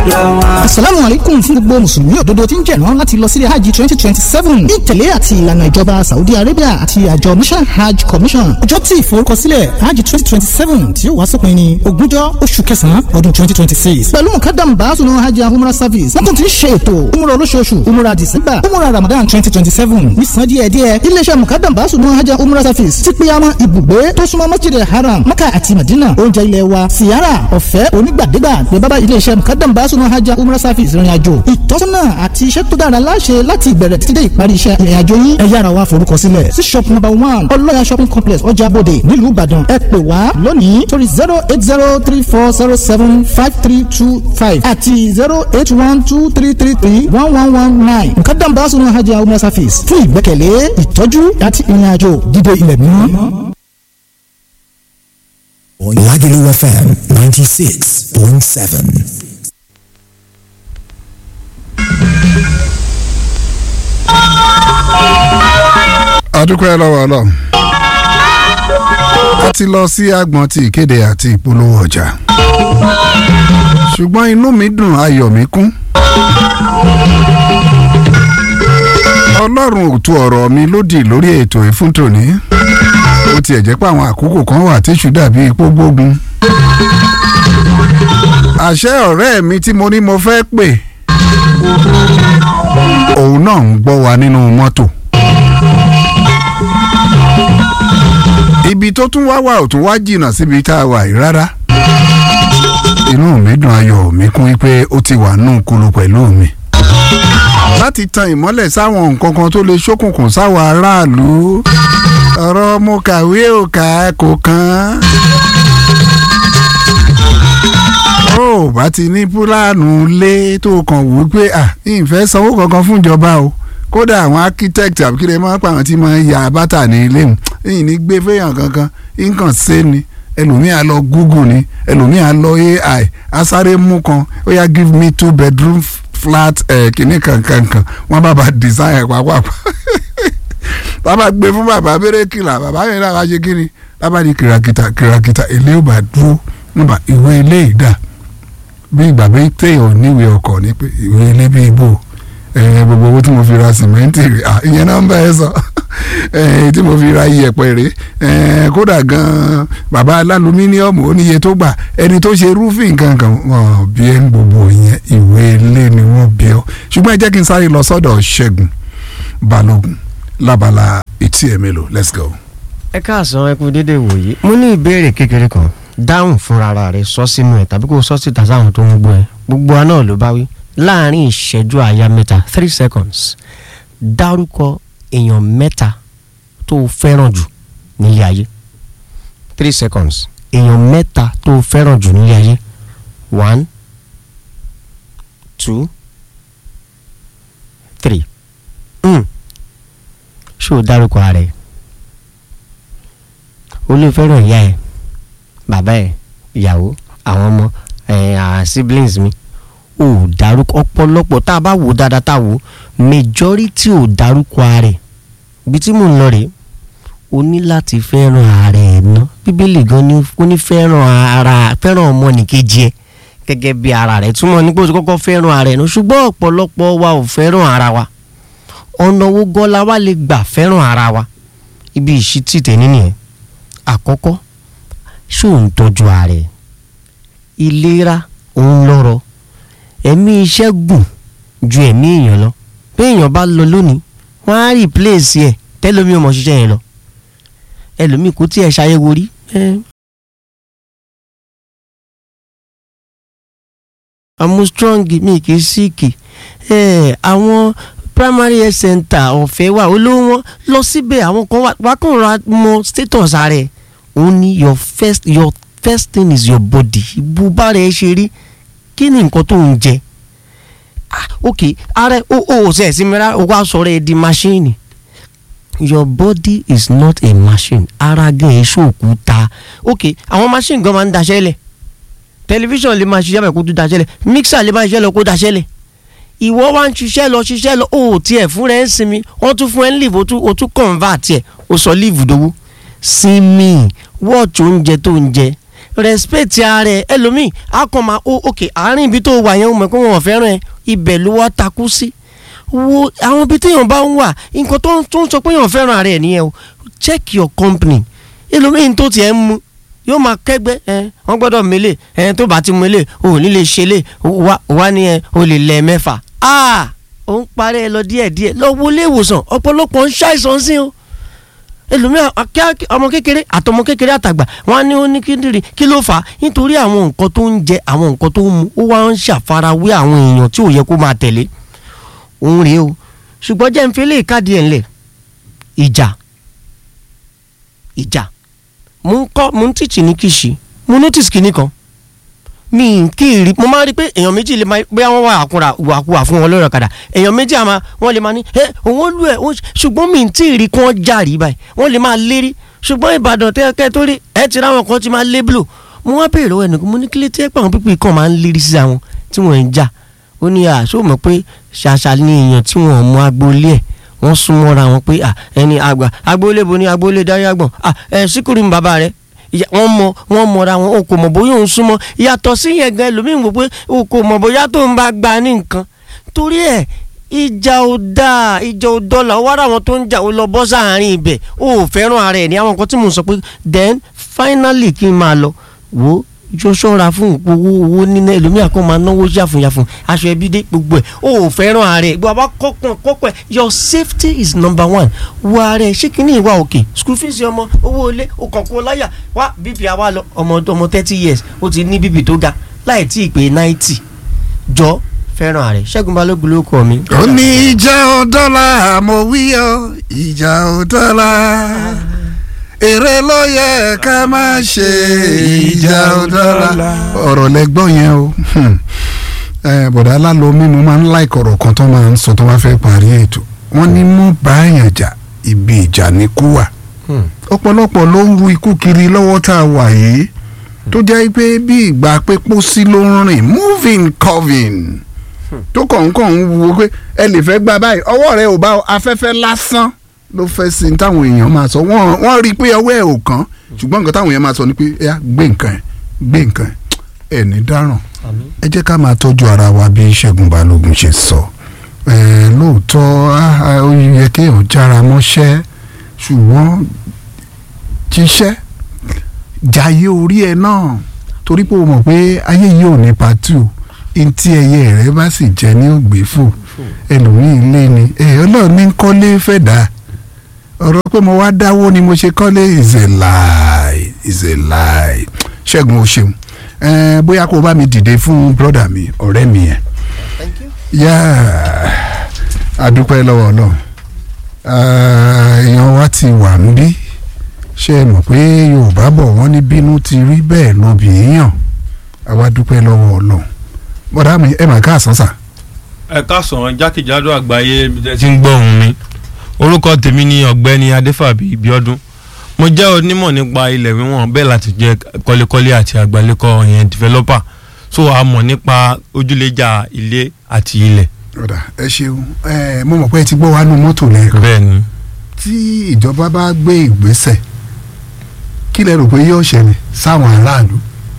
asalaamu aleykum fún gbogbo mùsùlùmí òdodo tí ń jẹ̀rán láti lọ sílé hajj twenty twenty seven ní ìtẹ̀lé àti ìlànà ìjọba saudi arabia àti àjọ national hajj commission ọjọ́ tí ìforúkọsílẹ̀ hajj twenty twenty seven tí ó wá sópin ní ogúnjọ́ oṣù kẹsàn-án ọdún twenty twenty six pẹ̀lú mukadam baasunu hajj and umrah service wọ́n tún ti ń ṣe ètò umrah olóṣooṣù umrah december umrah ramadan twenty twenty seven nísàn díẹ̀ díẹ̀ iléeṣẹ́ mukadam baasunu hajj and umrah service ti pé àwọn ibùgbé tó súnmọ́ masjid haram maka àti madina oúnjẹ ilẹ̀ wa siyara ọ̀fẹ́ onígbàdégbà pé bábá iléeṣẹ́ mukadam baasunu hajj and umrah service ìrìn àjò ìtọ́sọ́nà àti iṣẹ́ tó dára láṣẹ láti ìbẹ̀rẹ̀ títí dé ìparí iṣẹ́ ìrìn àjò yín ẹ yára wá forúkọ sílẹ̀ sí shop number one ọlọ́yà shopping complex ọjà bòde nílùú ìbàdàn ẹ pè wá lónìí torí zero eight zero three four zero seven five three two five àti zero eight one two three three three one one one nine mukadam baasunu hajj and umrah service fún ìgbẹ́kẹ̀lé ìtọ́jú àti ìrìn àjò dídé ilẹ̀ mímọ́. Lagelu FM 96.7. adúpẹ́ lọ́wọ́ ọlọ́run a ti lọ sí agbọ̀n ti ìkéde àti ìpolówó ọjà ṣùgbọ́n inú mi dùn ayọ̀ mi kún ọlọ́run ò tu ọ̀rọ̀ mi lódì lórí ètò ìfúntòní ó tiẹ̀ jẹ́ pé àwọn àkókò kan wà tíṣù dàbí ipò gbógun àṣẹ ọ̀rẹ́ mi tí mo ní mo fẹ́ pè òun náà ń gbọ́ wa nínú mọ́tò. ibi tó tún wá wà ò tún wá jìnnà síbi tá a wà yìí rárá inú mi dùn ayọ̀ mi kún pé ó ti wà nù kulu pẹ̀lú mi láti tan ìmọ́lẹ̀ sáwọn nǹkan kan tó lè ṣókùnkùn sáwọn aráàlú ọ̀rọ̀ mo kàwé ò kà kò kàn ó bá ti ní púlánù lé tó kàn wò pé à ìfẹ́ sanwó kankan fún ìjọba o kódà àwọn architect àbíkílẹ̀ máa ń pa àwọn tí máa ń ya bàtà ní ilé mu èyí ní gbé fẹ́yàn kankan nǹkan ṣe ni ẹlòmíà lọ google ni ẹlòmíà lọ ai asáré mú kan ó yá give me two bedroom flat ẹ̀ kìíní kankankan wọ́n bá ba design ẹ̀ pàápàá bàbá gbé fún bàbá bẹ́rẹ̀kìlà bàbá yẹn náà wá ṣe kí ni bàbá ní kìràkìtà kìràkìtà èlé ò bá dúró nígbà ìwé ilé ìdá bí ìgbà bí téèyàn níwèé ọkọ̀ ní pé ìwé ilé bí ibò gbogbo owó tí mo fi ra sìmẹ́ǹtì rè ìyẹn náà ń bá ẹ sọ tí mo fi ra iyẹ̀pẹ̀ rè kódà gan-an bàbá alálùmíníọ̀mù ó níye tó gbà ẹni tó ṣe rúfin kankan wọn bí ẹ ń gbogbo yẹn ìwé ilé ni wọ́n bí ọ ṣùgbọ́n ẹ jẹ́ kí n sáré lọ sọ́dọ̀ ṣẹ́gun balógun lábala etí ẹ̀ mélòó let's go. ẹ káàsán ẹ kú dédé wòye mo ní ìbéèrè kékeré kan dáhùn fúnra rẹ sọ sínú ẹ tàbí kó sọ síta sáwọn tó ń gbọ́ ẹ gbogbo wa náà ló bá wí láàrin ìṣẹ́jú àyà mẹ́ta three seconds dárúkọ èèyàn mẹ́ta tó o fẹ́ràn jù nílé ayé three seconds èèyàn mẹ́ta tó o fẹ́ràn jù nílé ayé one two three mm. ṣé o dárúkọ ara ẹ o lè fẹ́ràn ìyá ẹ bàbá ẹ ìyàwó àwọn ọmọ ẹ siblings mi ò dárúkọ ọ̀pọ̀lọpọ̀ tá a bá wò dáadáa tá a wò majority ò dárúkọ ara ẹ̀ ibi tí mò ń lọ rèé o ní láti fẹ́ràn ara ẹ̀ ná bíbélì gan ni ó ní fẹ́ràn ara fẹ́ràn ọmọnìkejì ẹ̀ gẹ́gẹ́ bí ara rẹ̀ túmọ̀ ní pé o ti kọ́kọ́ fẹ́ràn ara ẹ̀ ná ṣùgbọ́n ọ̀pọ̀lọpọ̀ wa ò fẹ́ràn ara wa ọ̀nà wo gan la wá lè gbà fẹ́ràn ara wa ibi ìṣítì tẹ̀ nínú ẹ̀ àkọ́kọ́ ṣó ń tọ́jú ara ẹ̀ ìlera òun lọ́rọ̀ ẹ̀mí iṣẹ́ gùn ju ẹ̀mí èèyàn lọ bí èèyàn bá lọ lónìí wọ́n á replace ẹ̀ tẹ́lómi ọmọ ṣiṣẹ́ yẹn lọ ẹlòmíì kò tiẹ̀ ṣàyẹ̀wò rí àmú strong mi kì í síìkì àwọn primary health center ọ̀fẹ́ wà olówó wọn lọ síbẹ̀ àwọn kan wá kàn ra mọ status rẹ̀ òun ni your first your first thing is your body ibùbá rẹ̀ ṣe rí kí ni nǹkan tó ń jẹ ah ok ara o o ṣe ẹ̀sìn mìíràn o wá sọ̀rọ̀ ẹ di machine your body is not a machine ara gan èso òkúta ok àwọn machine gan máa ń daṣẹ́ lẹ̀ tẹlifíṣàn lè máa ṣiṣẹ́ bẹ̀ kó tó daṣẹ́ lẹ̀ mixer lè máa ṣiṣẹ́ lọ kó daṣẹ́ lẹ̀ ìwọ wá ń ṣiṣẹ́ lọ ṣiṣẹ́ lọ o ò tiẹ̀ fún rẹ̀ ń sinmi wọ́n tún fún ẹ ń leave o tún o tún convert ẹ̀ o sọ leave dowó sinmi watch oúnjẹ tó ń jẹ respect ara ẹ ẹlòmíì á kàn máa ó ok àárín ibi tó wà yẹn ó mọ̀ pé wọn ò fẹ́ràn ẹ ibẹ̀ ló wá takú sí wo àwọn ibi téèyàn bá ń wà nǹkan tó ń tó ń sọ pé èèyàn fẹ́ràn ara ẹ nìyẹn o check your company ẹlòmíì tó tiẹ̀ ń mu yóò máa kẹ́gbẹ́ ẹ wọ́n gbọ́dọ̀ mélé ẹ tó bá ti mélé o ò ní lè ṣe lé wá wá ní ẹ o lè lẹ̀ mẹ́fà ah ó ń parẹ́ ẹ lọ díẹ̀díẹ̀ lọ wọlé ìwòsàn ọ̀pọ̀lọpọ̀ ń ṣàìsàn sí o ẹlòmíràn akẹ́ ọmọ kékeré àtọmọ kékeré àtàgbà wọn á ní ó ní kíndìnrín kí ló fà á nítorí àwọn nǹkan tó ń jẹ àwọn nǹkan tó ń mu ó wá ń ṣàfarawé àwọn èèyàn tí ò yẹ kó máa tẹ̀lé òun rèé o ṣùgbọ́n jẹ́ ń fi eléyìí káàdì ẹ̀ ńlẹ̀ ìjà ìjà mo ń kọ́ mo ń tìtì ní kìsì mo notice kinní kan mi kì í rí mo máa rí pé èèyàn méjì lè máa bóyá wọ́n wà àkúrà wàkúwà fún wọn lórí ọ̀kadà èèyàn méjì àmà wọ́n lè máa ní ẹ òun lù ẹ ṣùgbọ́n mi tí ì rí kí wọ́n jàrí báyìí wọ́n lè máa lérí ṣùgbọ́n ìbàdàn tẹ́kẹ́ tó rí ẹ ti ráwọn kan ti máa lébùlò mo wá béèrè lọ́wọ́ ẹnìkan mo ní kílé tí ẹ pàwọn pípé kan máa ń lérí sí àwọn tí wọ́n ń jà ó ní àṣọ mọ̀ pé ṣàṣà ni èèyàn tí wọ́n mọ agboolé ẹ̀ wọ́n súnmọ́ra wọn pé ẹni àgbà agboolé bo ní agboolé dárí àgbọ̀n ẹ síkúrú mi bàbá rẹ̀ wọ́n mọ wọ́n mọra wọn o kò mọ̀ bóyá òun súnmọ́ yàtọ̀ sí yẹn gan ẹlòmíín wò pé o kò mọ̀ bóyá tó ń bá gba ní nǹkan torí ẹ̀ ìjà ò dáa ìjà ò dọ́là ó wá ra àwọn tó ń jà ó lọ bọ́ sáàárín ibẹ̀ ó ò fẹ́ràn ara ẹ̀ ní àwọn nǹkan tí mò ń sọ pé then finally kí n máa lọ wò ó yóò ṣọ́ra fún owó owó níná ẹlòmíà kan máa náwó yàfùnyàfùn aṣọ ẹbí dé gbogbo ẹ̀ ó ò fẹ́ràn ara ẹ̀ gbogbo àbá kọ́kàn kọ́kàn ẹ̀ your safety is number one wo ara ẹ̀ ṣé kìíní ìwà òkè school fees ọmọ owó ilé ó kàn kó láyà wá bp àwa lọ ọmọ ọmọ thirty years ó ti ní bp tó ga láì tí ì pé ninety jọ fẹ́ràn ara ẹ̀ ṣẹ́gun balógun ló kọ́ mi. ó ní ìjà ọ̀dọ́là mo wí ọ ìjà ọ̀dọ́là èrè ló yẹ ká má ṣe ìjà ọ̀dọ́là. ọ̀rọ̀ lẹ́gbọ́n yẹn o bọ̀dá alálomi mo máa ń láìkọ̀ ọ̀rọ̀ kan tó máa ń sọ tó bá fẹ́ parí ètò wọ́n ní mú báyàn jà ibi ìjà ní kú wà ọ̀pọ̀lọpọ̀ ló ń ru ikú kiri lọ́wọ́ tá a wà yìí tó jẹ́ pé bí ìgbà pé pósí ló ń rìn moving coving tó kàn ń kàn ń wo pé ẹ lè fẹ́ gbà báyìí ọwọ́ rẹ ò bá afẹ́fẹ́ lásán ló fẹ́ sí ní táwọn èèyàn máa sọ wọ́n wọ́n rí i pé ọwọ́ ẹ̀ ò kàn ṣùgbọ́n nǹkan táwọn èèyàn máa sọ ni pé ẹ gbé nǹkan ẹ gbé nǹkan ẹ ẹ ní dáràn ẹ jẹ́ ká máa tọ́jú ara wa bí Ṣẹ́gun Balógun ṣe sọ ẹ lóòótọ́ ó yẹ kéèyàn jára mọ́ṣẹ́ ṣùgbọ́n ṣiṣẹ́ jayé orí ẹ náà torí pé o mọ̀ pé ayé yìí ò ní pàtó ntí ẹyẹ rẹ bá sì jẹ ní ògbéfò ẹlòmíín lé ni ẹ ọlọ́run ní kọ́lé fẹ́ dáa ọ̀rọ̀ pé mo wá dáwó ni mo ṣe kọ́lé is a lie is a lie ṣẹ́gun o ṣeun ẹ̀ẹ́n bóyá kó o bá mi dìde fún brọ́dà mi ọ̀rẹ́ mi yẹn yá àdúpẹ́ lọ́wọ́ ọlọ́run èèyàn wa ti wà níbí ṣe é mọ̀ pé yorùbá bọ̀ wọ́n ní bínú ti rí bẹ́ẹ̀ lóbi èèyàn àwa dúpẹ́ lọ́wọ́ ọlọ́run bọ́dà mi ẹ̀ mà ká àsánsà. ẹ káàsán jákèjádò àgbáyé ẹ ti ń gbọ́ ohùn mi orúkọ tèmi ni ọ̀gbẹ́ni adéfàbí bíọ́dún mo jẹ́ onímọ̀ nípa ilẹ̀ wíwọ̀n bẹ́ẹ̀ láti jẹ́ kọ́lékọ́lé àti àgbálẹ́kọ́ yẹn developer so a mọ̀ nípa ojúlẹ̀jà ilé àti ilẹ̀. ọ̀dà ẹ ṣeun ẹ mo mọ̀ pé ẹ ti gbọ́ wa nú mọ́tò lẹ́ẹ̀kan bẹ́ẹ̀ ni tí ìjọba bá gbé ìgbésẹ̀ kí lẹ rò pé yóò ṣẹlẹ̀ sáwọn aráàlú.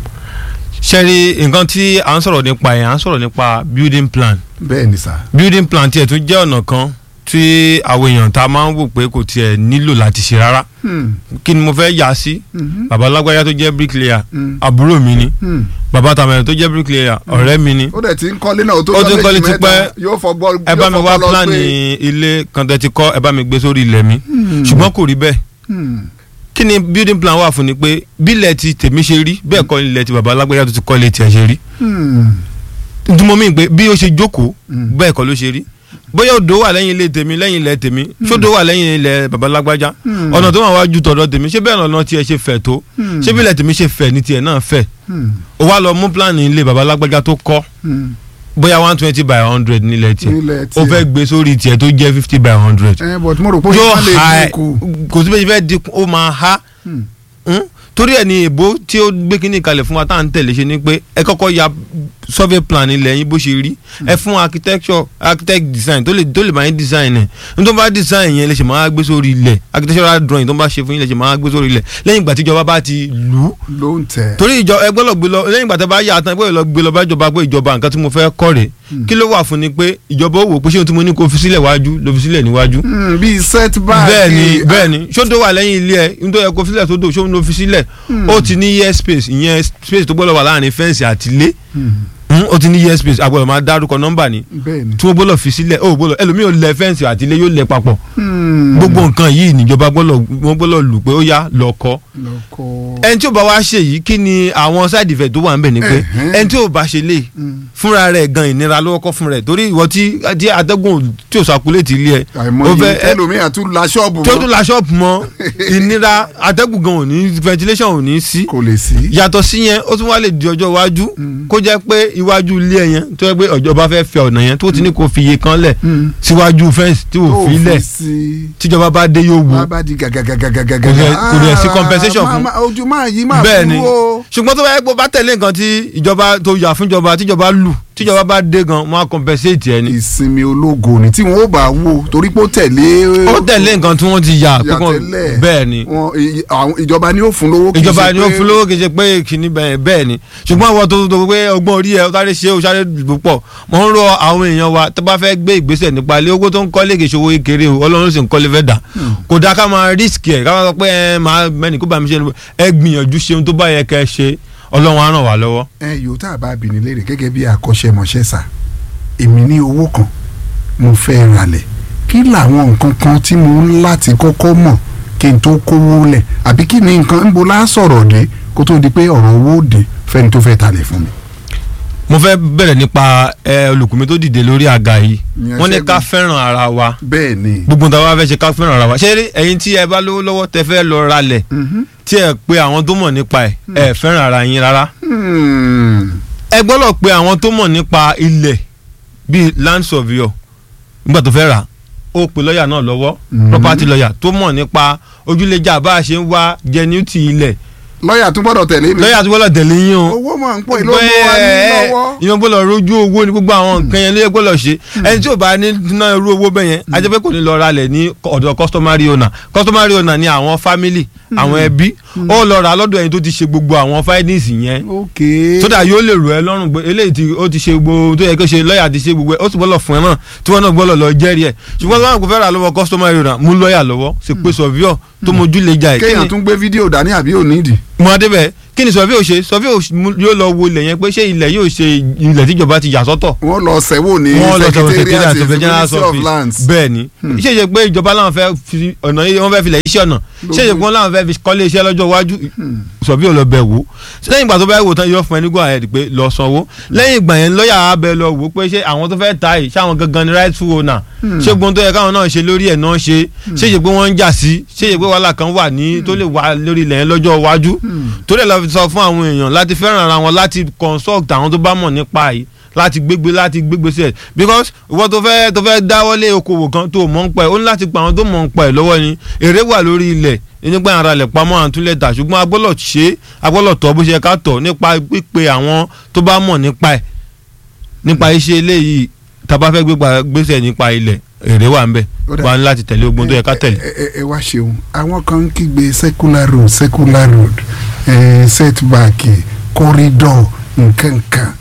ṣẹ́rí nǹkan tí à ń sọ̀rọ̀ nípa yẹn à ń sọ̀rọ̀ nípa building plan bẹ́ẹ̀ ni sà. building plan tiẹ̀ tún jẹ́ ọ̀nà kan tí àwọn èèyàn tá a máa ń wò pé kò tiẹ̀ nílò láti ṣe rárá Hmm, kí ni mo fẹ́ yà sí mhm, bàbá lágbájá tó jẹ́ bricklayer hmm, àbúrò mi ni hmm. bàbá tàmẹ̀rẹ̀ tó jẹ́ bricklayer ọ̀rẹ́ mi ni ó dẹ̀ ti ń kọ́lé náà ó tó Ó ti ń lọ́lẹ̀ kọ́lé jù tipẹ́. mẹ́ta, yóò fọgbọ́ ẹ bá mi yóò wá fọgbọ́ lọ pílánì pé- ilé kan tẹ́ ti kọ́ ẹ bá mi gbé sórí ilẹ̀ mi Hmm, ṣùgbọ́n kò rí bẹ́ẹ̀ hmm, kí ni building plan wà fún ni pé bílẹ̀ ti tèmi ṣe rí bẹ́ẹ̀ kọ́ ilẹ̀ ti bàbá lágbájá tó ti kọ́ ilé tiẹ̀ ṣe rí hmm, ntúmọ̀ mi pé bí ó ṣe jókòó Hmm. bẹ́ẹ̀ kọ́ ló ṣe rí bóyá odò wà lẹ́yìn ilé tèmi lẹ́yìn ilẹ̀ tèmi ṣódò wà lẹ́yìn ilẹ̀ bàbá lágbájá Hmm. ọ̀nà tó wà wá ju tọ̀dọ̀ tèmi ṣé bẹ́ẹ̀ lọ́nà tiẹ̀ ṣe fẹ̀ tó Hmm. ṣé bílẹ̀ tèmi ṣe fẹ̀ ní tiẹ̀ náà fẹ̀ hmm, ó wá lọ mú plan ilé bàbá lágbájá tó kọ́ hmm. bóyá one twenty by hundred nílẹ̀ tiẹ̀ Nílẹ̀ ó tiẹ̀. fẹ́ gbé sórí tiẹ̀ tó jẹ́ fifty by hundred ẹ but mo rò pé yóò ó lè ha dínkù. kò sí bẹ́ẹ̀ fẹ́ dínkù ó máa ha Hmm. Hmm? torí ẹ̀ ní èbó tí ó gbé kínní kalẹ̀ fún wa tá à ń tẹ̀lé ṣe ni pé ẹ kọ́kọ́ ya survey plan ilẹ̀ yín bó ṣe rí ẹ fún architecture architect design tó lè tó lè máa ń design ẹ̀ ní tó bá design yẹn lè ṣe máa gbé sórí ilẹ̀ architectural drawing tó bá ṣe fún yín lè ṣe máa gbé sórí ilẹ̀ lẹ́yìn ìgbà tí ìjọba bá ti lù ú ló ń tẹ̀. torí ìjọ ẹgbẹ́ lọ gbé lọ lẹ́yìn ìgbà tí a bá yà á tán ẹgbẹ́ lọ gbé lọ bá ìjọba pé ìjọba nǹkan tí mo fẹ́ kọ́ rèé kí ló wà fún ni pé ìjọba ó wò pé ṣé ohun tí mo ní kó fi sílẹ̀ wájú ló fi sílẹ̀ níwájú Hmm, bíi setback. bẹ́ẹ̀ni bẹ́ẹ̀ni ṣódò wà lẹ́yìn ilé ẹ nítorí ẹ kó filẹ̀ sódò ṣó ń lo fi sílẹ̀ ó ti ní year space ìyẹn space tó gbọ́dọ̀ wà láàrin fẹ́ǹsì àti ilé Hmm, ó ti ní year space agbọ́dọ̀ máa dárúkọ nọ́mbà ni bẹ́ẹ̀ni. tí wọ́n gbọ́dọ̀ fi sílẹ̀ ó gbọ́dọ̀ ẹlòmíì ò lẹ fẹ́ǹsì àti ilé yóò lẹ papọ̀ Hmm, gbogbo nǹkan yìí níjọba gbọ́dọ̀ wọ́n gbọ́dọ̀ lù pé ó yá lọ kọ́ lọkọ. ẹni tí ò bá wá ṣe yìí kí ni àwọn side effect tó wà ń bẹ̀ ni pé Ẹ̀hẹ́n. ẹni tí ò bá ṣe lè fúnra rẹ̀ gan ìnira ló kọ́ fún rẹ̀ torí ìwọ tí tí atẹ́gùn tí ò sàkúlẹ̀tì ilé ẹ̀ ó àìmọye fẹ́- ẹ- ẹlòmíà tún la ṣọ́ọ̀bù tí ó mọ́. tún la ṣọ́ọ̀bù mọ́ ìnira atẹ́gùn gan ò ní ventilation ò ní sí kò lè sí. yàtọ̀ sí yẹn ó tún wá lè di ọjọ́ iwájú kó jẹ́ pé iwájú ilé ẹ̀ yẹn tó yẹ pé ìjọba fẹ́ fẹ́ ọ̀nà yẹn tó ti ní kó fi iye kan lẹ̀ síwájú fẹ́ǹsì tí ò tó fi lẹ̀ sí. tíjọba bá dé yóò wò wá bá di gàgàgàgàgàgà. Kò dẹ̀- kò dẹ̀ sí compensation Ah, fún- máa- ojú máa yí máa bẹ́ẹ̀ ni fún o. ṣùgbọ́n tó bá yẹ pé ó bá tẹ̀lé nǹkan tí ìjọba tó yà fún ìjọba tíjọba lù tíjọba bá dé gan wọ́n á compensate ẹ̀ ni ìsinmi ológo ni tí wọn ó bá wò torí pé ó tẹ̀lé. ó tẹ̀lé nǹkan tí wọ́n ti yà pé yà kàn- tẹ́lẹ̀. bẹ́ẹ̀ ni Wọn- i- àwọn- ìjọba ni ó fún lówó. kì í ìjọba ṣe ni ó pé- fún lówó kì í ṣe pé kìíní bẹ́ẹ̀ bẹ́ẹ̀ ni ṣùgbọ́n àwọn tó tó pé ọgbọ́n orí ẹ̀ ó sáré ṣe ó sáré dùbò pọ̀ mo ń rọ àwọn èèyàn wa tó bá fẹ́ gbé ìgbésẹ̀ nípa ilé owó tó ń kọ́lé kì í ṣe owó kékeré o ọlọ́run sì ń kọ́lé fẹ́ dà kò dáa ká máa risk ẹ̀ ká máa sọ pé ẹ máa mẹ́ni kó bá mi ṣe ẹ gbìyànjú ṣe ohun tó bá yẹ kẹ́ ẹ ṣe ọlọ́run á ràn wá lọ́wọ́. ẹ yóò tá a bá bìnrin léèrè gẹ́gẹ́ bí akọ́ṣẹ́mọṣẹ́ sà èmi ní owó kan mo fẹ́ ralẹ̀ kí làwọn nǹkan kan tí mo ń láti kọ́kọ́ mọ̀ kí n tó kówó lẹ̀ àbí kí ni nǹkan ń bo lá sọ̀rọ̀ dé kó tó di pé ọ̀rọ̀ owó dé fẹ́ni tó fẹ́ talẹ̀ fún mi. mo fẹ́ bẹ̀rẹ̀ nípa ẹ olùkùnmi tó dìde lórí àga yìí Ìyẹn wọ́n ní Ṣẹ́gun. ká fẹ́ràn ara wa bẹ́ẹ̀ ni. gbogbo nǹkan wa fẹ́ ṣe ká fẹ́ràn ara wa ṣé rí ẹ̀yin tí ẹ bá lówó lọ́wọ́ tẹ fẹ́ lọ ralẹ̀ Mhm. tí ẹ pe àwọn tó mọ̀ nípa ẹ̀ ẹ fẹ́ràn ara yín rárá Hmm. ẹ gbọ́dọ̀ pe àwọn tó mọ̀ nípa ilẹ̀ bíi land surveyor nígbà tó fẹ́ rà ó pe lọ́ọ̀yà náà lọ́wọ́ Mhm. property lawyer tó mọ̀ nípa ojúlẹ̀jà bá a ṣe ń wá genuity ilẹ̀ lọ́ọ̀yà tún gbọ́dọ̀ tẹ̀lé mi. lọ́ọ̀yà tó gbọ́dọ̀ tẹ̀lé yín o owó máa ń pọ̀ ìlú ọmọ wa ní lọ́wọ́. ìyẹn gbọ́dọ̀ rojú owó ní gbogbo àwọn nǹkan yẹn ló yẹ gbọ́dọ̀ ṣe ẹni tí ò bá ní ná irú owó bẹ́ẹ̀ yẹn a jẹ́ pé kò ní lọ ralẹ̀ ní ọ̀dọ̀ customary owner customary owner ni àwọn family àwọn ẹbí ó lọ rà lọ́dọ̀ ẹni tó ti ṣe gbogbo àwọn findings yẹn ok. sódà yóò lè rò ẹ́ lọ́rùn pé eléyìí tí ó ti ṣe gbogbo ohun tó yẹ kó ṣe lọ́ọ̀yà ti ṣe gbogbo ẹ̀ ó sì gbọ́dọ̀ fún ẹ náà tí wọ́n náà gbọ́dọ̀ lọ jẹ́rìí ẹ̀ ṣùgbọ́n tí wọ́n kò fẹ́ rà lọ́wọ́ customary owner mú lọ́ọ̀yà lọ́wọ́ ṣe pé surveyor tó mojú lè jà ẹ̀ kí kéèyàn ni tún gbé fídíò dání àbí ò nídìí. mo adé bẹ́ẹ̀ kí ni surveyor ṣe surveyor mú- yóò lọ wo ilẹ̀ yẹn pé ṣé ilẹ̀ yóò ṣe ilẹ̀ tíjọba ti yà sọ́tọ̀ wọ́n lọ sẹ́wò ní wọ́n lọ sọ̀rọ̀ secretariat secretariat of the general ministry of office lands. bẹ́ẹ̀ ni ṣé ìṣe pé ìjọba làwọn fẹ́ fi ọ̀nà yìí wọ́n fẹ́ filẹ̀ iṣẹ́ ọ̀nà ṣé ìṣe pé wọ́n làwọn fẹ́ fi kọ́lé iṣẹ́ lọ́jọ́ iwájú sọ̀bí ò lọ bẹ̀ wò lẹ́yìn ìgbà tó bá wò tán yóò fún ẹ ní go ahead pé lọ sanwó lẹ́yìn ìgbà yẹn lọ́ọ̀yà á bẹ lọ wò pé ṣé àwọn tó fẹ́ ta yìí ṣé àwọn gangan ni rightful owner ṣé gbogbo tó yẹ káwọn náà ṣe lórí ẹ̀ náà ṣe ṣé ìṣe pé wọ́n ń jà sí ṣé ìṣe pé wàhálà kan wà ní tó lè wà lórí ilẹ̀ yẹn lọ́jọ́ iwájú tó lè lọ fi sọ fún àwọn èèyàn láti fẹ́ràn ara wọn láti consult àwọn tó bá mọ̀ nípa yìí láti gbégbé láti gbégbé sí ẹ because ìwọ tó fẹ́ tó fẹ́ dáwọ́lé okòwò kan tó mọ̀ ń pa ẹ̀ ó ní láti pa àwọn tó mọ̀ ń pa ẹ̀ lọ́wọ́ ni èrè wà lórí ilẹ̀ nígbà ara lẹ̀ pamọ́ àtúnlẹ̀ tà ṣùgbọ́n a gbọ́dọ̀ ṣe é a gbọ́dọ̀ tọ́ bó ṣe ká tọ̀ nípa pípe àwọn tó bá mọ̀ nípa ẹ̀ nípa iṣẹ́ eléyìí tá a bá fẹ́ gbégbá gbèsè nípa ilẹ̀ èrè wà ń bẹ̀ Ó dà. wà ní láti tẹ̀lé ogun tó yẹ ká tẹ̀lé. ẹ ẹ- ẹ wá ṣeun àwọn kan ń kígbe secular road secular road eh, setback corridor nkankan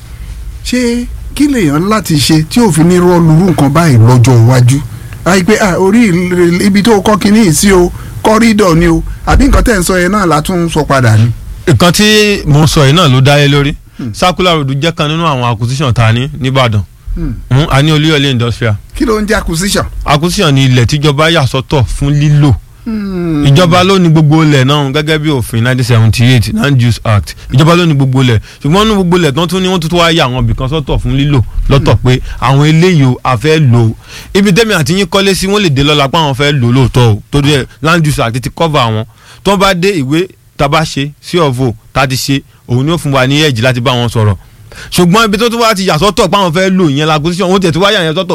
ṣé kí lèèyàn láti ṣe tí òfin ní rọlùrù nǹkan báyìí lọ́jọ́ iwájú àìpé ah, orí il- ibi tó kọ́ kínní yìí sí o corridor ni o àbí nǹkan tẹ̀ ń sọ yẹn náà látún sọ padà ni. nǹkan tí mo sọ yìí náà ló dá lé lórí circular road jẹ́ kan nínú àwọn acquisition tá a ní nìbàdàn Hmm. Hmm, a ní olúyọ̀lé industrial kí ló ń jẹ́ acquisition. acquisition ni ilẹ̀ tíjọba yà sọ́tọ̀ fún lílò ìjọba ló ní gbogbo ilẹ̀ náà gẹ́gẹ́ bí òfin nineteen seventy eight land use act ìjọba ló ní gbogbo ilẹ̀ ṣùgbọ́n ní gbogbo ilẹ̀ tán tún ní wọ́n tún wá yà àwọn ibìkan sọ́tọ̀ fún lílò lọ́tọ̀ pé àwọn eléyìí o a fẹ́ lò ó ibi tẹ́mi àti yín kọ́lé sí wọ́n lè dé lọ́la pé àwọn fẹ́ lò ó lóòótọ́ o torí ẹ̀ land use act ti cover àwọn tó bá dé ìwé tá a bá ṣe sí ọ̀vọ̀ tá a ti ṣe òun ni ó fún wa ní ẹ̀jì láti bá wọn sọ̀rọ̀ ṣùgbọ́n ibi tó tún wá ti yà sọ́tọ̀ pé àwọn fẹ́ lò yẹn la acquisition wọ́n tẹ̀ tó wá yà yẹn sọ́tọ̀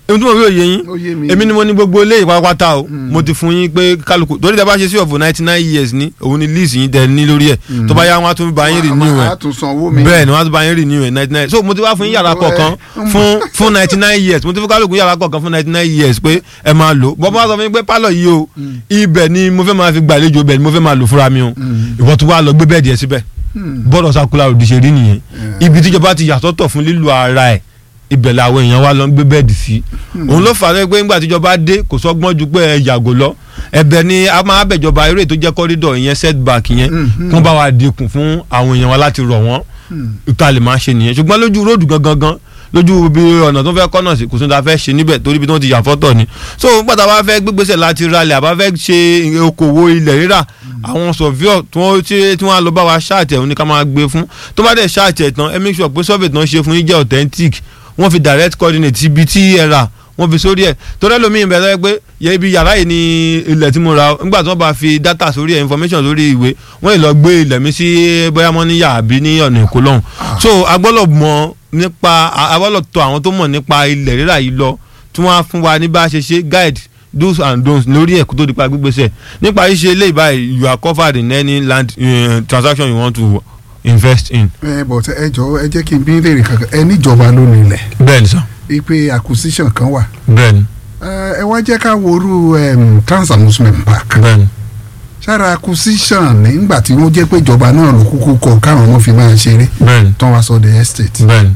èmi tí mo fi òye yín Ó yé mi. èmi ni mo ní gbogbo ilé ìpápátá o mo ti fún yín pé kálukú torí tẹ bá ṣe sí ọ̀fọ̀ ninety nine years ní òun ni lease yín tẹ ní lórí ẹ̀ tó bá yá wọn á tún bá yín renew ẹ̀ a tún san owó mi. bẹ́ẹ̀ ni wọ́n á tún bá yín renew ẹ̀ ninety nine so mo ti wá fún yín yàrá kọ̀ọ̀kan fún fún ninety nine years mo ti fún kálukú yàrá kọ̀ọ̀kan fún ninety nine years pé ẹ máa lò bọ́ bá sọ fún mi pé pálọ̀ yìí o ibẹ̀ ni mo fẹ́ máa fi gbàlejò ibẹ̀ ni mo fẹ́ máa lò fúnra mi o ìwọ tún wá lọ gbé bẹ́ẹ̀ díẹ̀ síbẹ̀ bọ́dọ̀ sakula òdì ṣe rí nìyẹn ibi tíjọba ti yàtọ̀tọ̀ fún lílo ara ẹ̀ ibẹ̀ làwọn èèyàn wa lọ ń gbé bẹ́ẹ̀dì sí òun ló fà á pé ńgbà tíjọba dé kò sọ́gbọ́n ju pé ẹ yàgò lọ ẹ̀bẹ̀ ni a máa bẹ̀jọba eré tó jẹ́ kọ́rídọ̀ ìyẹn setback yẹn kún bá wa dínkù fún àwọn èèyàn wa láti rọ̀ wọ́n ìta lè máa ṣe nìyẹn ṣùgbọ́n lójú róòdù gangan gan lójú bí ọ̀nà tó fẹ́ kọ́nà sí kò sóhun tá a fẹ́ ṣe níbẹ̀ torí bí wọ́n ti yà fọ́tọ̀ ni so nígbà tá a bá fẹ́ gbégbèsè láti ralẹ̀ àbá fẹ́ ṣe okòwò ilẹ̀ rírà àwọn sọ̀fíọ̀ tí wọ́n tí tí wọ́n á lọ bá wa ṣáàtì ẹ̀ òun ni ká máa gbé fún tó bá dẹ̀ ṣáàtì ẹ̀ tán ẹ make sure pé survey tán ṣe fún yín jẹ́ authentic wọ́n fi direct coordinate ibi tí ẹ rà wọ́n fi sórí ẹ̀ torí ẹlòmíì bẹ̀ lọ́wọ́ pé yẹ ibi yàrá yìí ni ilẹ̀ tí mo ra nígbà tí wọ́n bá fi data sórí ẹ̀ information sórí ìwé wọ́n lè lọ gbé ilẹ̀ mi sí bóyá mọ́ níyà àbí ní ọ̀nà èkó lọ́hùn so a gbọ́dọ̀ mọ̀ nípa a gbọ́dọ̀ tọ̀ àwọn tó mọ̀ nípa ilẹ̀ rírà yìí lọ tí wọ́n á fún wa ní bá a ṣe ṣe guide do's and don'ts lórí ẹ̀ kó tó di pa gbígbésẹ̀ nípa ṣíṣe eléyìí báyìí you are covered in any land uh, transaction you want to invest in. ẹ bọ̀ tẹ ẹ jọ ẹ jẹ́ kí n bí léèrè kankan ẹ níjọba ló nílẹ̀ bẹ́ẹ̀ni sọ ipe acquisition kan wà bẹ́ẹ̀ni ẹ ẹ wá jẹ́ ká worú em, trans amusement park bẹ́ẹ̀ni. sára acquisition nígbà tí wọ́n jẹ́ pé ìjọba náà ló kúkú kọ káwọn ọmọ fi máa ṣeré bẹ́ẹ̀ni tán wá sọ the estate. bẹ́ẹ̀ni.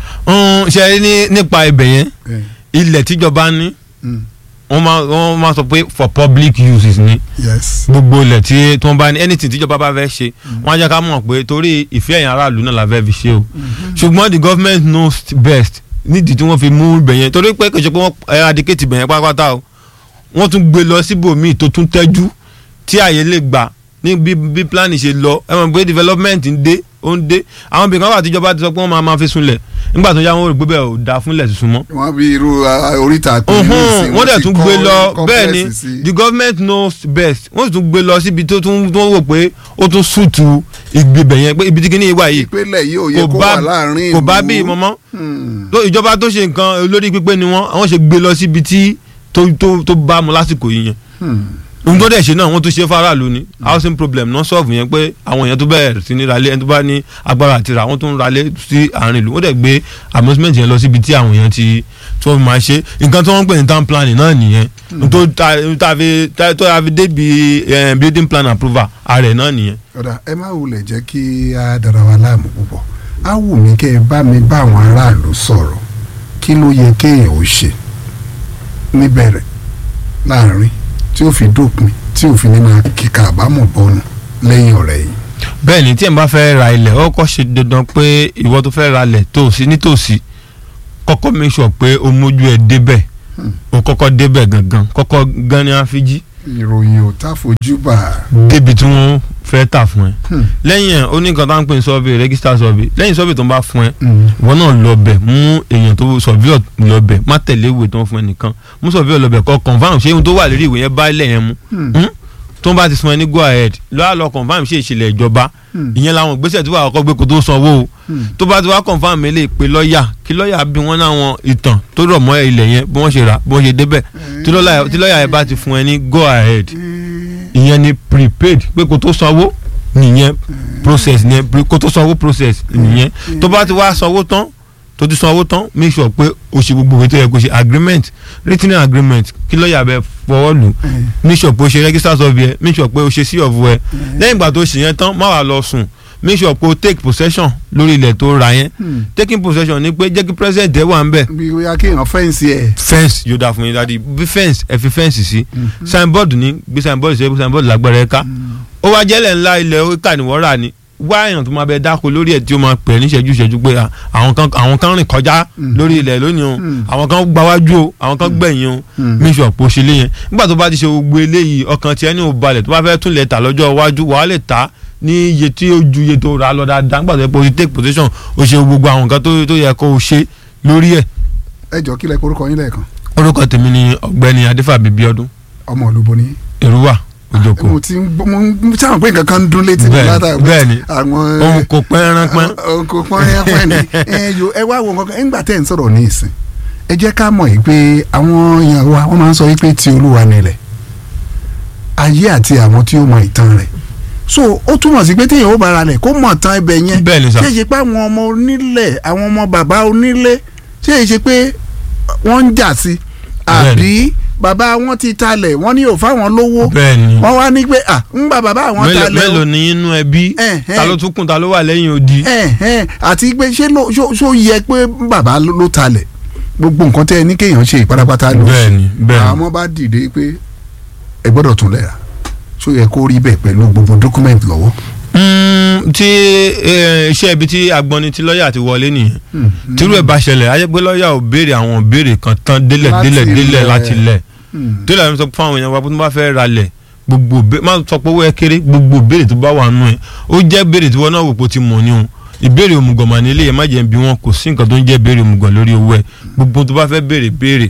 ń ṣe é ní nípa ibẹ̀ yẹn Eh, ilẹ̀ tíjọba ní mm, wọ́n máa wọ́n máa sọ pé for public uses ni yes. gbogbo ilẹ̀ tí tí wọ́n bá ní anything tíjọba bá fẹ́ ṣe wọ́n á jẹ́ ká mọ̀ pé torí ìfẹ́ ẹ̀yìn aráàlú náà la fẹ́ fi ṣe o ṣùgbọ́n the government knows best nídìí tí wọ́n fi mú ibẹ̀ yẹn torí pé kò ṣe pé wọ́n eradicate ibẹ̀ yẹn pátápátá o wọ́n tún gbé lọ síbòmíì tó tún tẹ́jú tí àyè lè gbà ní bí bí plan ṣe lọ ẹ mọ̀ pé development ń dé ó ń dé àwọn ibìkan wà tíjọba ti sọ pé wọ́n máa máa fi sunlẹ̀ nígbà tó yá wọn rò pé bẹ́ẹ̀ ò dáa fúnlẹ̀ tuntun mọ́ wọ́n bí irú ah, oríta pé ọ̀hún wọ́n dẹ̀ ti tún kọ́ gbé lọ complex bẹ́ẹ̀ ni sí. the government knows best wọ́n sì tún gbé lọ síbi tó tún tó wò pé ó tún sùtù ìgbébẹ̀ yẹn pé ibi tí kìíní wà yìí ìpínlẹ̀ yìí ò yẹ kò kó bá wà láàrin kò bá ìlú. bí mọ́mọ́ Hmm. tó ìjọba tó ṣe nǹkan olórí pípé ni wọ́n àwọn ṣe gbé lọ síbi tí tó tó tó bá mu lásìkò yìí yẹn Hmm. ohun tó dẹ̀ ṣe náà wọ́n tún ṣe faraàlú ni housing problem náà solve yẹn pé àwọn èèyàn tó bẹ̀rẹ̀ sí ní ralé ẹni tó bá ní agbára àti rà wọ́n tún ralé sí àárín ìlú wọ́n dẹ̀ gbé amusement yẹn lọ síbi tí àwọn èèyàn ti tó máa ṣe nǹkan tí wọ́n ń pè ní town planning náà nìyẹn tó ta ta fi ta- tó ta fi débi eh, building plan approval ààrẹ náà nìyẹn. ọ̀dà ẹ má wulẹ̀ jẹ́ kí a dára wa láàmú púpọ̀ á wù mí kẹ́ ẹ bá mi bá àwọn aráàlú sọ̀rọ̀ kí ló yẹ kéèyàn ó ṣe níbẹ̀rẹ̀ láàrin tí ó fi dópin tí ó fi ní máa kíkà àbámọ̀ bọ́nu lẹ́yìn ọ̀rẹ́ yìí. bẹ́ẹ̀ ni tí ẹ̀ ń bá fẹ́ ra ilẹ̀ ó kọ́ ṣe dandan pé ìwọ tó fẹ́ ra ilẹ̀ tòsí nítòsí kọ́kọ́ make sure pé o mójú ẹ̀ débẹ̀ o kọ́kọ́ débẹ̀ gangan kọ́kọ́ gan ni àfíjí ìròyìn ò tá fojú bà débi tí wọ́n fẹ́ tà fún ẹ Hmm. lẹ́yìn ẹ̀ ó ní nǹkan tá à ń pè ní survey register survey lẹ́yìn survey tó ń bá fún ẹ Mm. ìwọ náà lọ bẹ̀ mú èèyàn tó surveyor lọ bẹ̀ má tẹ̀lé ìwé tó ń fún ẹ nìkan mú surveyor lọ bẹ̀ kọ́ confam ṣé ohun tó wà lórí ìwé yẹn bá ilẹ̀ yẹn mu Hmm. Hmm? tó ń bá ti fún ẹ ní go ahead lọ́wọ́ lọ confam ṣe ìṣẹ̀lẹ̀ ìjọba Hmm. ìyẹn làwọn ìgbésẹ̀ tí wàá kọ́ gbé kó tó sanwó o Hmm. tó bá ti wá confam mi lè pe lọ́ọ̀yà kí lọ́ọ̀yà bí wọ́n láwọn ìtàn tó rọ̀ mọ́ ilẹ̀ yẹn bí wọ́n ṣe rà bí wọ́n ṣe débẹ̀ tí lọ́ọ̀yà tí lọ́ọ̀yà yẹn bá ti fún ẹ ní go ahead ìyẹn ni prepaid pé kó tó sanwó nìyẹn process nìyẹn pre- kó tó sanwó process nìyẹn tó bá ti wá sanwó tán tó ti sanwó tán make sure pé o ṣe gbogbo ìwé tó yẹ kó ṣe agreement written agreement kí lọ́ọ̀yà bẹ fọwọ́ lù make sure pé o ṣe register survey ẹ make sure pé o ṣe sí ọ̀fù ẹ lẹ́yìn ìgbà tó ṣe yẹn tán má wàá lọ sùn make sure pé o take possession lórí ilẹ̀ tó ra yẹn Hmm. taking possession ni pé jẹ́ kí president ẹ wà ń bẹ̀ bí ó yá kéèyàn fẹ́ǹsì ẹ̀. fence yóò dáa fún yín dáadé bí fence ẹ fi fence sí signboard ní gbé signboard sí signboard lágbára ẹ ká ó wá jẹ́lẹ̀ ńlá ilẹ̀ oríkà ni wọ́n rà ní wá èèyàn tó máa bẹ dáko lórí ẹ̀ tí ó máa pè é níṣẹ́jú ìṣẹ́jú pé à, àwọn kan àwọn kan rìn kọjá lórí ilẹ̀ lónìí o Mm. àwọn kan gbáwájú o àwọn kan gbẹ̀yìn o Mm. make sure pé o ṣe lé yẹn nígbà tó bá ti ṣe gbogbo eléyìí ọkàn tiẹ̀ ní ò balẹ̀ tó bá fẹ́ tún lẹ̀ tà lọ́jọ́ iwájú wàá lè tà ní iye tí ó ju iye tó rà lọ dáadáa nígbà tó yẹ pé o ti take position o ṣe gbogbo àwọn nǹkan tó tó yẹ kó o ṣe lórí ẹ̀ ẹ jọ kílẹ̀ korúkọ yín lẹ́ẹ̀kan orúkọ tèmi ni ọ̀gbẹ́ni adéfàbí bíọ́dún ọmọ olúbo ni. èrúwà òjòkó mo ti ń gbọ́ mo ń sáwọn pé nǹkan kan ń dún létí mi Bẹ́ẹ̀ni, látàrí bẹ́ẹ̀ni. àwọn òun kò pẹ́ ẹran pẹ́ òun kò pọ́n yẹn pẹ́ ni ẹ yo ẹ wá wo nǹkan kan ńgbà tẹ́ ẹ̀ ń sọ̀rọ̀ ní ìsìn ẹ jẹ́ ká mọ̀ yìí pé àwọn èèyàn wa wọ́n máa ń sọ yìí pé ti olúwa nílẹ̀ ayé àti àwọn tí ó mọ ìtàn rẹ̀ so ó túmọ̀ sí pé téèyàn ó bára lẹ̀ kó mọ̀ tán ibẹ̀ yẹn Bẹ́ẹ̀ ni sà. ṣé é ṣe pé àwọn ọmọ onílẹ̀ àwọn ọmọ bàbá onílé ṣé é ṣe pé wọ́n ń jà sí Bẹ́ẹ̀ ni. àbí bàbá wọn ti talẹ̀ wọ́n ní ò fáwọn lówó bẹ́ẹ̀ ni wọ́n wá ní pé à ń gba bàbá àwọn mélòó talẹ̀ o mélòó ni inú ẹbí Eh, eh. ta ló tún kùn ta ló wà lẹ́yìn odi. ẹ̀hẹ́n àti pé ṣé ló ṣó ṣó yẹ pé bàbá ló ló talẹ̀ gbogbo nǹkan tẹ́ ẹ ní kéèyàn ṣe ìparapata ló bẹ́ẹ̀ ni bẹ́ẹ̀ ni àwọn ọmọ bá dìde pé ẹ gbọ́dọ̀ tún lẹ̀ rà ṣó yẹ kó rí bẹ́ẹ̀ pẹ̀lú gbogbo document lọ́wọ́. Mm, tí eh, iṣẹ́ ibi tí agbọ́ni tí lọ́ọ̀yà ti wọlé nìyẹn tírú ẹ̀ bá ṣẹlẹ̀ ayé pé lọ́ọ̀yà ò béèrè àwọn béèrè kan tán délẹ̀ Láti délẹ̀ délẹ̀ ilẹ̀. láti lẹ̀ Hmm. délẹ̀ mi sọ fún àwọn èèyàn wa pé tó bá fẹ́ ra lẹ̀ gbogbo bé- má sọ pé owó ẹ kéré gbogbo béèrè tó bá wà nù ẹ̀ ó jẹ́ béèrè tí wọ́n náà wò pé ó ti mọ̀ ní o ìbéèrè òmùgọ̀ mà nílé yẹn má jẹ́ bí wọn kò sí nǹkan tó ń jẹ́ béèrè òmùgọ̀ lórí owó ẹ̀ gbogbo tó bá fẹ́ béèrè béèrè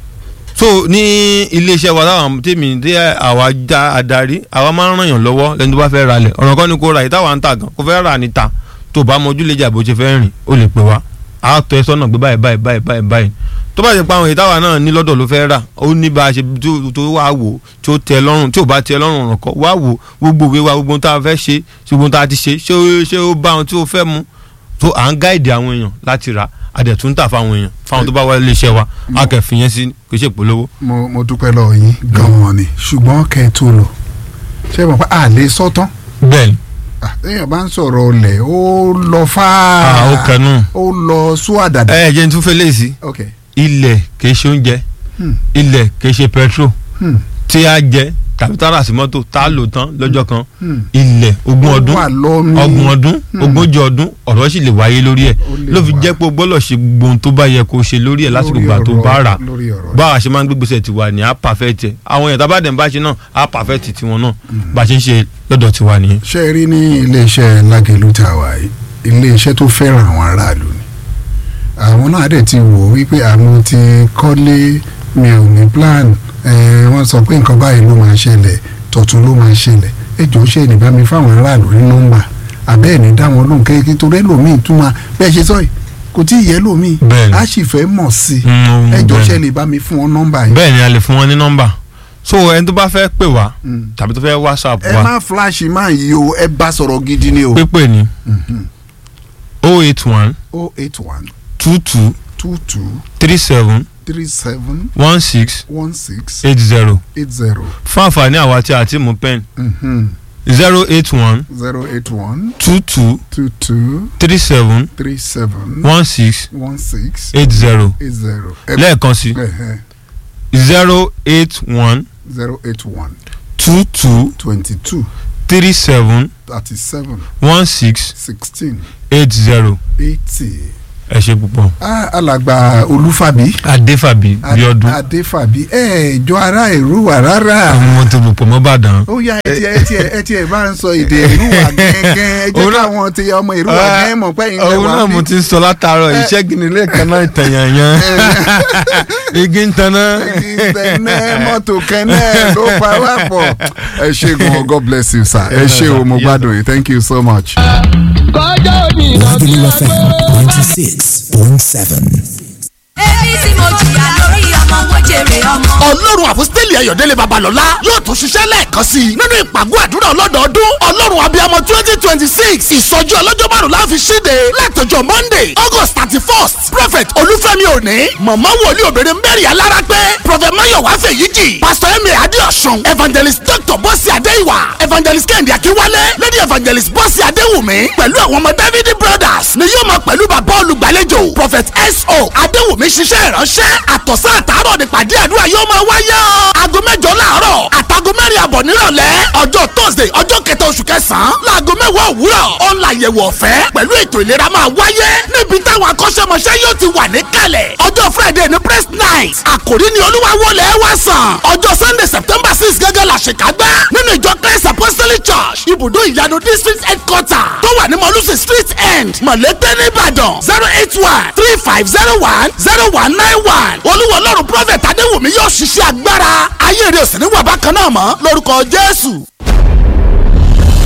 so ní iléeṣẹ́ wa táwọn tèmi tí àwa já adarí àwa máa ń ràn yàn lọ́wọ́ lẹ́ni tó bá fẹ́ ra lẹ̀ ọ̀ràn kan ni kò ra ìtawà ń tà gan kò fẹ́ rà níta tó bá mọjú lè jà bó ṣe fẹ́ rìn ó lè pè wá á tọ́ ẹ sọ́nà gbé báyìí báyìí báyìí báyìí báyìí tó bá ṣe pa àwọn ìtawà náà ní lọ́dọ̀ ló fẹ́ rà ó ní bá a ṣe tó- tó wá wò tí ó tẹ́ lọ́rùn tí ò bá tẹ́ lọ́rùn ọ̀ràn kan wá wò gbogbo ìwé wa gbogbo ohun tá a fẹ́ ṣe ṣe gbogbo ohun tá a ti ṣe ṣé ó- ṣé ó bá ohun tí ó fẹ́ mu tó à ń gáìdì àwọn èèyàn láti rà àdẹ̀tún tà fáwọn èèyàn fáwọn tó bá wá ilé iṣẹ́ wa a kẹ́ fi yẹn sí kò ṣe polówó. mo mo dúpẹ́ lọ́wọ́ yín gan-an ni ṣùgbọ́n kẹ́ ẹ tó lọ ṣé mo pa à lè sọ́tán bẹ́ẹ̀ni téèyàn bá ń sọ̀rọ̀ ọ̀lẹ̀ ó lọ fáá a ó kẹnu. ó lọ sún àdàdà. ẹ jẹ́ n tún fẹ́ léèsì ok ilẹ̀ kìí ṣe oúnjẹ Hmm. ilẹ̀ kìí ṣe petrol Hmm. tí a jẹ tàbí tá a rà sí mọ́tò tá a lò tán lọ́jọ́ kan Hmm. ilẹ̀ ogún Ó ọdún wà lọ́mí. ọgbọ̀n ọdún Hmm. ogójì ọdún ọ̀rọ̀ sì lè wáyé lórí ẹ̀ Ó lè ló fi wá. jẹ́ pé o gbọ́dọ̀ ṣe gbogbo ohun tó bá yẹ kó o ṣe lórí ẹ̀ lásìkò Lórí ìgbà tó ọ̀rọ̀- bá rà lórí ọ̀rọ̀ bá a ṣe máa ń gbégbèsè tiwa ní a perfect ẹ̀ àwọn èèyàn tábà dẹ̀ ń bá ṣe náà a perfect tiwọn náà bá a ṣe ń ṣe lọ́dọ̀ tiwa nìyẹn. ṣe é rí ní iléeṣẹ́ lágẹ̀lú tá a wà yìí iléeṣẹ́ tó fẹ́ràn àwọn aráàlú ni àwọn náà dẹ̀ ti wò wípé àwọn ti kọ́lé mi ò ní plan eh, wọ́n sọ pé nǹkan báyìí ló máa ṣẹlẹ̀ tọ̀tún ló máa ṣẹlẹ̀ ẹ jọ̀ọ́ ṣe ní bá mi fáwọn aráàlú ní nọ́mbà àbẹ́ẹ̀ ní dá wọn lóhùn kéèké torí ẹlòmíì tún máa bẹ́ẹ̀ ṣe sọ yìí kò tí ì yẹ lòmíì Bẹ́ẹ̀ni. á sì fẹ́ mọ̀ sí i Mm, ẹ jọ̀ọ́ bẹ́ẹ̀ni. ṣe lè bá mi fún wọn nọ́mbà yìí. bẹ́ẹ̀ ni a lè fún wọn ní nọ́mbà so ẹni tó bá fẹ́ pè wá Mm. tàbí tó fẹ́ whatsapp ẹ wa má flash máa yí o ẹ bá sọ̀rọ̀ gidi ni o. pépè ní o eight one o eight one two two two two three seven three seven one six one six eight zero eight zero fún àǹfààní àwa tí a ti mú pen zero eight one zero eight one two two two two three seven three seven one six one six eight zero eight zero. lẹ́ẹ̀kan sí zero eight one zero eight one two two twenty two three seven thirty seven one six sixteen eight zero eighty. ẹ ṣe púpọ̀. Ah, alàgbà olúfàbí adéfàbí bíọ́dún adéfàbí ẹ jọ ara èrúwà rárá. àwọn ọmọ tó rò pọ̀ mọ́ bàdàn. ó yá ẹ tiẹ̀ ẹ tiẹ̀ ẹ tiẹ̀ bá ń sọ èdè èrúwà gẹ́gẹ́ ẹ jẹ́ Òun náà- káwọn ti ọmọ èrúwà gẹ́gẹ́ mọ̀ pé ìyẹn òun wà náà mo bí. ti ń sọ látàárọ̀ iṣẹ́ gìnnìlẹ̀ kan náà ìtàyànyàn igi ń taná. ìtẹ̀nẹ́ mọ́tò kẹ́nẹ́ ló pa wá pọ̀. ẹ ṣe gan God bless you sir ẹ ṣe o mo gbádùn yìí thank you so much. Lagelu FM 96.7. èmi tí mo jìyà lórí ọmọ mo jèrè ọmọ. ọlọ́run àfọ́sítẹ́lì ayọ̀délé babalọ́lá yóò tún ṣiṣẹ́ lẹ́ẹ̀kan sí i nínú ìpàgọ́ àdúrà ọlọ́dọọdún ọlọ́run abiyamọ twenty twenty six ìsọjí ọlọ́jọ́ márùn-ún láfi ṣíde látọjọ́ monday august thirty first prophet olúfẹ́mi òní mọ̀mọ́ wòlíì obìnrin mary alára pé prophet mayowa fèyíjì pastor emir adéọ̀sùn evangelist dr bọ́sì adéìwà evangelist kẹ́hìndé akínwálé lady evangelist bọ́sì adéwùmí pẹ̀lú àwọn ọmọ david brothers ni yóò máa pẹ̀lú bàbá olùgbàlejò prophet so adéwùmí ṣiṣẹ́ ìránṣẹ́ àtọ̀sán àtàárọ̀ nípàdé àdúrà yóò máa wáyé o. aago mẹ́jọ láàárọ̀ àtàgọ́ mẹ́rin àbọ̀ nírọ̀lẹ́ ọjọ́ thursday ọjọ́ kẹta oṣù kẹsàn-án láago mẹ́wàá òwúrọ̀ ọ̀nla àyẹ̀wò ọ̀fẹ́ pẹ̀lú ètò ìlera máa wáyé níbi táwọn akọ́ṣẹ́mọṣẹ́ yóò ti wà níkàlẹ̀ ọjọ́ friday ní press night àkòrí ni olúwa wọlé wá sàn ọjọ́ sunday september six gẹ́gẹ́ la ṣèkágbá nínú ìjọ christ apostolic church ibùdó ìyanu district headquarter tó wà ní mọ̀lúsì street end mọ̀lẹ́tẹ̀ nìbàdàn zero eight one three five zero one zero one nine one olúwa ọlọ́run prophet adéwùmí yóò ṣiṣẹ́ agbára ayé rẹ̀ ò sì ní wà bákan náà mọ́ lórúkọ jésù.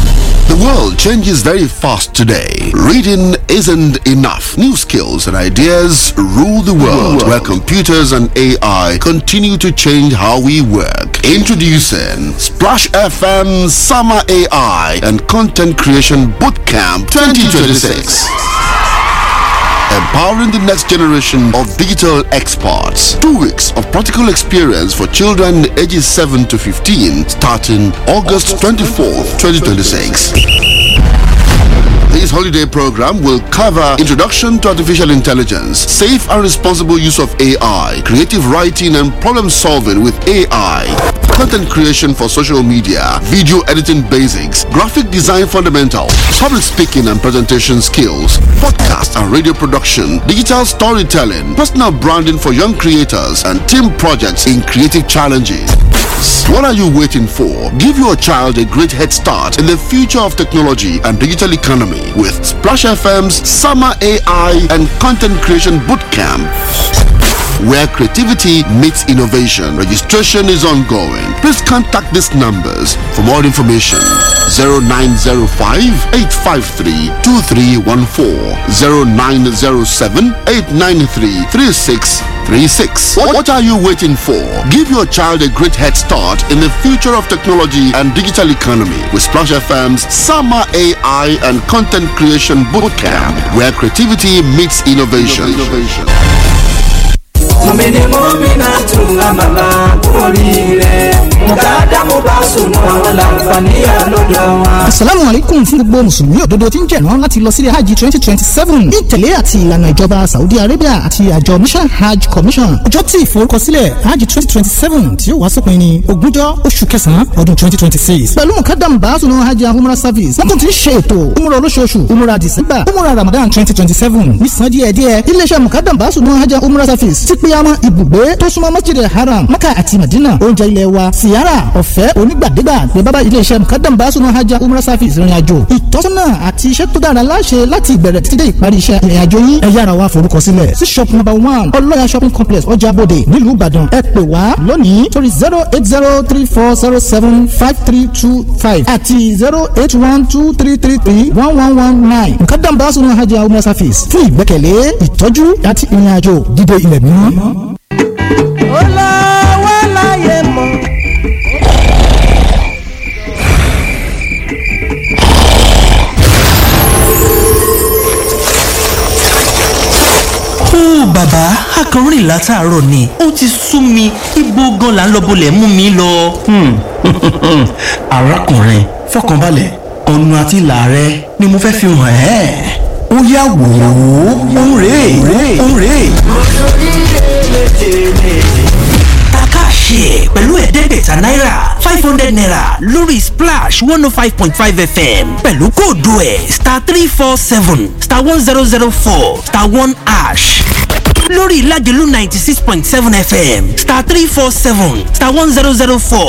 The world changes very fast today. Reading isn't enough. New skills and ideas rule the world, where computers and AI continue to change how we work. Introducing Splash FM Summer AI and Content Creation Bootcamp 2026 empowering the next generation of digital experts. Two weeks of practical experience for children ages 7 to 15 starting August 24th, 2026. This holiday program will cover introduction to artificial intelligence, safe and responsible use of AI, creative writing and problem solving with AI, content creation for social media, video editing basics, graphic design fundamentals, public speaking and presentation skills, podcast and radio production, digital storytelling, personal branding for young creators, and team projects in creative challenges. What are you waiting for? Give your child a great head start in the future of technology and digital economy with Splash FM's Summer AI and Content Creation Bootcamp where creativity meets innovation. Registration is ongoing. Please contact these numbers for more information. 0905 853 2314 0907 893 3636. What, what are you waiting for? Give your child a great head start in the future of technology and digital economy with Splash FM's Summer AI and Content Creation Bootcamp, where creativity meets innovation. mọ̀mìnì mọ́mìnà tún àmàlà oríire mùkàdámù bá sùnmọ́ àwọn làǹfààní àlọ́dọ̀ wọn. asalaamu aleykum fún gbogbo mùsùlùmí òdodo tí ń jẹ̀rán láti lọ sílé hajj twenty twenty seven ní ìtẹ̀lé àti ìlànà ìjọba saudi arabia àti àjọ mission hajj commission ọjọ́ tí ìforúkọsílẹ̀ hajj twenty twenty seven tí ó wá sópin ní ogúnjọ́ oṣù kẹsàn-án ọdún twenty twenty six pẹ̀lú mùkàdámù bá sùnmọ́ hajj and umrah service wọ́n tún ti ń ṣe ètò umrah olóṣooṣù umrah december umrah ramadan twenty twenty seven nísàn díẹ̀díẹ̀ iléeṣẹ́ mùkàdámù bá sùnmọ́ hajj and umrah service ti pé àwọn ibùgbé tó súnmọ́ masjid haram maka àti madina oúnjẹ ilẹ̀ wa siyara ọ̀fẹ́ onígbàdégbà ní bábá iléeṣẹ́ mukadam basunu hajj umrah service ìrìn àjò ìtọ́sọ́nà àti iṣẹ́ tó dára láṣẹ láti ìbẹ̀rẹ̀ títí dé ìparí iṣẹ́ ìrìn àjò yín ẹ yára wá forúkọ sílẹ̀ sí shop number one ọlọ́yà shopping complex ọjà bòde nílùú ìbàdàn ẹ pè wá lónìí torí zero eight zero three four zero seven five three two five àti zero eight one two three three three one one one nine mukadam basunu hajj umrah service fún ìgbẹ́kẹ̀lé ìtọ́jú àti ìrìn àjò dídé ilẹ̀ mímọ́. ó lọ wá láyé mọ́. ó bàbá akọrin látàárọ̀ ni ó ti sú mi ibo gan la ń lọ bolẹ̀ mú mi lọ. arákùnrin fọkànbalẹ̀ ọ̀nà àti ìlà rẹ ni mo fẹ́ fi hàn ẹ́ ó yá wò ó òun rèé òun rèé. Takashi pẹ̀lú ẹ̀ẹ́dẹ́gbẹ̀ta náírà five hundred naira lórí splash one oh five point five fm pẹ̀lú kóòdù ẹ̀ star three four seven star one zero zero four star one ash lórí ìlàjẹ̀lú ninety six point seven fm star three four seven star one zero zero four